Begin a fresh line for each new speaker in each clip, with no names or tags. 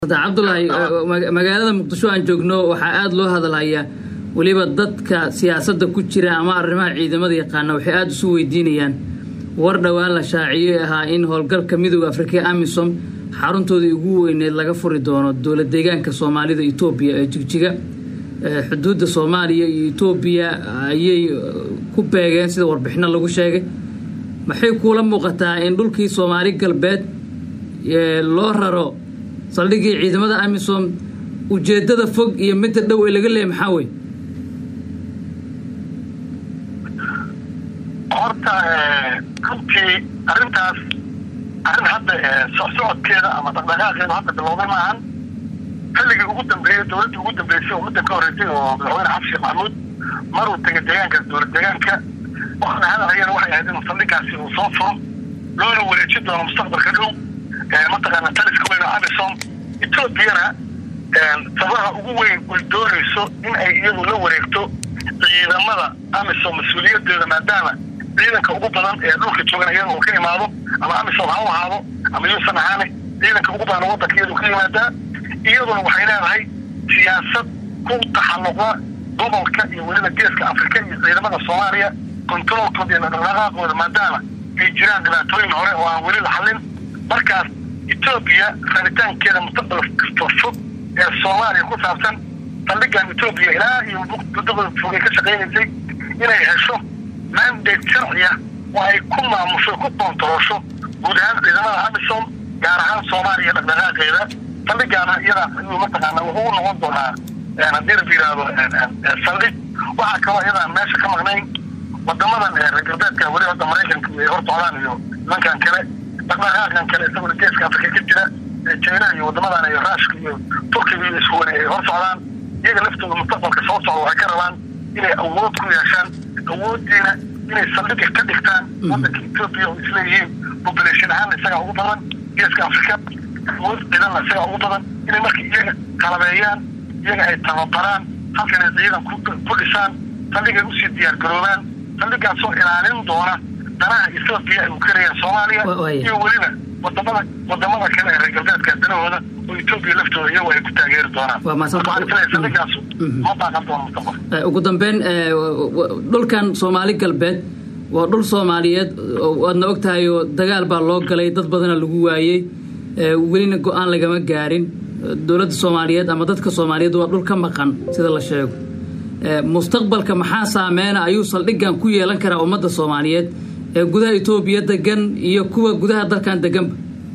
cabdulaahi magaalada muqdisho aan joogno waxaa aada loo hadalhayaa weliba dadka siyaasadda ku jira ama arrimaha ciidamada yaqaana waxay aada isu weydiinayaan war dhowaan la shaaciyey ahaa in howlgalka midooda afrika amisom xaruntoodii ugu weyneed laga furi doono dowlad deegaanka soomaalida etoobiya ee jigjiga xuduudda soomaaliya iyo etoobiya ayay ku beegeen sida warbixino lagu sheegay maxay kuula muuqataa in dhulkii soomaali galbeed loo raro saldhigii ciidamada amisom ujeedada fog iyo midda dhow ee laga leeyay maxaa wey
horta runtii arrintaas arrin hadda socsocodkeeda ama dhaqdhaqaaqeeda hadda bilowday maahan xilligii ugu dambeeyey dowladdii ugu dambeysay oo muddan ka horreysay oo madaxweyne xasan sheekh maxamuud maruu tegay deegaankaas dowlad deegaanka waxaana hadalhayana waxay ahayd inuu saldhigaasi uu soo furo loona wareejin doono mustaqbalka dhow mataqaana taliska weyn oo amisom etoobiyana sabaha ugu weyn ay doonayso in ay iyadu la wareegto ciidamada amisom mas-uuliyadeeda maadaama ciidanka ugu badan ee dhulka joogan iyada uu ka imaado ama amisom ha u ahaado ama yuusan ahaane ciidanka ugu badan waddanka iyadu ka yimaadaa iyaduna waxay leedahay siyaasad ku taxalluqa gobolka iyo weliba geeska afrika iyo ciidamada soomaaliya kontaroolkooda iyo dhaqdhaqaaqooda maadaama ay jiraan dhibaatooyin hore oo aan weli la xallin markaas etoobiya rabitaankeeda mustaqbal kasta fog ee soomaaliya ku saabsan saldhigan etoobiya ilaa iyo muddada fogay ka shaqaynaysay inay hesho mandate sharciya oo ay ku maamusho ku koontaroosho guud ahaan ciidamada amisom gaar ahaan soomaaliya dhaqdhaqaaqeeda saldhigaana iyadaa ayuu mataqaana wuxuu u noqon doonaa haddii la yidhaahdo saldhig waxaa kaloo iyadaan meesha ka maqnayn wadamadan reer galbeedka weli hadda maraykanka ay hor socdaan iyo nimankan kale dhaqdhaqaaqan kale isaguna geeska afrika ka jira china iyo wadamadan iyo raashka iyo turkiga iyo ishuwane ay hor socdaan iyaga laftooda mustaqbalka soo socda waxay ka rabaan inay awood ku yeeshaan awooddiina inay saldhiga ka dhigtaan waddanka etoobiya oo isleeyihiin population ahaan isagaa ugu badan geeska afrika awood ciidanna isagaa ugu badan inay marka iyaga qalabeeyaan iyaga ay tababaraan halkan ay ciidan ku dhisaan saldhigay usii diyaar garoobaan saldhigaasoo ilaalin doona danaha etoobiya ay u karayaan soomaaliya iyo weliba wadamada wadamada kale ee reer galbeedka danahooda oo etoobiya laftooda iyagu ay ku taageeri doonaan saldhigaasu ma baaqan doono mustaqbal
ugu dambeyn dhulkan soomaali galbeed waa dhul soomaaliyeed waadna og tahay oo dagaal baa loo galay dad badana lagu waayey welina go-aan lagama gaarin dowladda soomaaliyeed ama dadka soomaaliyeed waa dhul ka maqan sida la sheego mustaqbalka maxaa saameyna ayuu saldhigan ku yeelan karaa ummadda soomaaliyeed ee gudaha etoobiya degan iyo kuwa gudaha dalkan deganba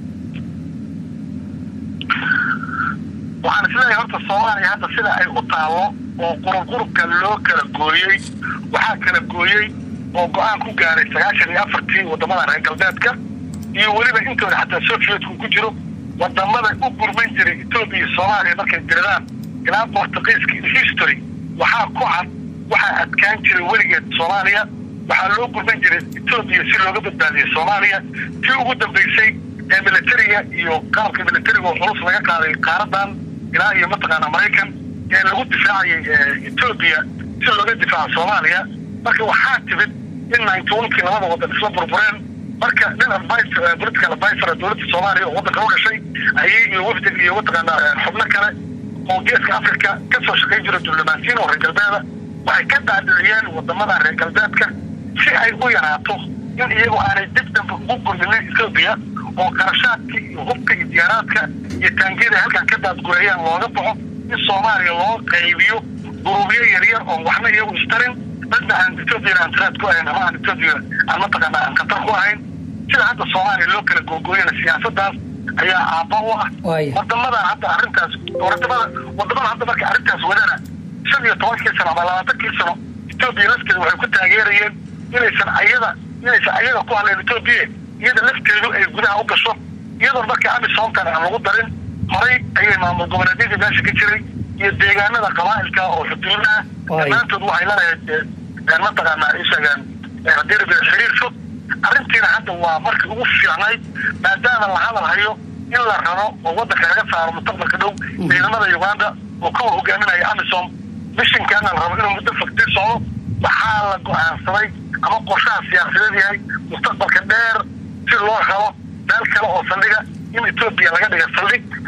waxaan isleeyahay horta soomaaliya hadda sida ay u taalo oo qurubqurubka loo kala gooyey waxaa kala gooyey oo go-aan ku gaaray sagaashan iyo afartii wadamada reer galbeedka iyo weliba intooda xataa sovietku ku jiro wadamada u gurman jiray etoobiya iyo soomaaliya markay diradaan ilaa bortugiiska history waxaa ku cad waxaa adkaan jiray weligeed soomaaliya waxaa loo gurman jiray etoobiya si looga badbaadiyey soomaaliya tii ugu dambeysay ee militariga iyo qalabka militariga oo culus laga qaaday qaaradan ilaa iyo mataqaana maraykan ee lagu difaacayay etoobiya si looga difaaco soomaaliya marka waxaa timid in ninety onkii labada wadan isla burbureen marka nin advice political advisor dowladda soomaaliya oo waddanka u dhashay ayay iyo wafdig iyo mataqaana xubno kale oo geeska africa ka soo shaqayn jira diblomaasiyiin oo reer galbeeda waxay ka daadiciyeen wadamada reer galbeedka si ay u yaraato in iyagu aanay dib dambe ugu gurminin etoobiya oo qarashaadka iyo hubka iyo diyaaraadka iyo taangiyada halkan ka daadgureeyaan looga baxo in soomaaliya loo qaybiyo guruubyo yaryar oo waxna iyagu istarin dadna aan etoobiyana aan tiraad ku ahayn ama aan etoobiya aan mataqaana aan khatar ku ahayn sida hadda soomaaliya loo kala googooyana siyaasadaas ayaa aabba u ah wadamadan hadda arrintaas wadamada wadamada hadda marka arrintaas wadana shan iyo tobankii sano ama labaatankii sano etoobiya lafteeda waxay ku taageerayeen inaysan ayada inaysan ayaga ku hadleen etoobiya iyada lafteedu ay gudaha u gasho iyadoon marka amisomtan aan lagu darin horay ayay maamul goboleedyadii meesha ka jiray iyo deegaanada qabaa'ilka oo xuduudaha dhammaantood waxay laleeyahay mataqaana isagan haddii rabia xiriir fog arrintiina hadda waa markii ugu fiicnayd maadaama la hadal hayo in la rabo oo waddanka laga saaro mustaqbalka dhow ciidamada uganda oo kuwa hogaaminaya amisom mishinkaana la rabo inuu muddo fogtii socdo waxaa la go-aansaday ama qorshaha siyaasadeed yahay mustaqbalka dheer si loo helo meel kale oo saldhiga in etoobiya laga dhiga saldhig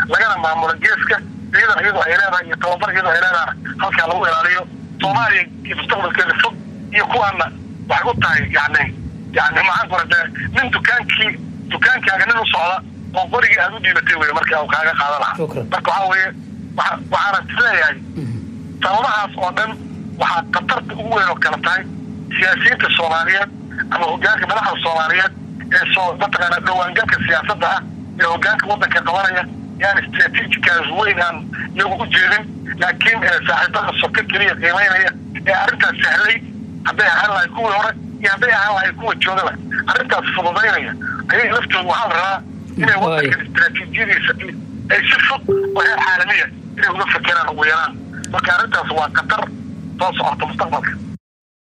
lagana maamulo geeska ciidan iyadoo ay leedahay iyo tababar iyadoo ay leedahay halkaa lagu ilaaliyo soomaaliya iyo mustaqbalkeeda fog iyo kuwaana waxay u tahay yani yani maxaan kura dee nin dukaankii dukaankaaga nin u socda oo qorigii aad u dhiibatay wey marka uu kaaga qaadan lahaa marka waxaa weeye waxaana isleeyahay sababahaas oo dhan waxaa khatarta ugu weyn oo kale tahay siyaasiyiinta soomaaliyeed ama hogaanka madaxda soomaaliyeed ee soo mataqaana dhawaangalka siyaasadda ah ee hogaanka waddanka qabanaya yaan strategicaas weyn aan iyagu u jeedin laakiin saaxiibada soka keliya qiimaynaya ee arrintaas sahlay hadday ahaan lahay kuwii hore iyo hadday ahaan lahay kuwa joogaba arrintaas fududaynaya ayay laftooda waxaa la rabaa inay waddanka istraatiijiyadiisa ay si fog oo heer caalamiya inay uga fekeraan ugu yaraan marka arrintaas waa khatar soo socota mustaqbalka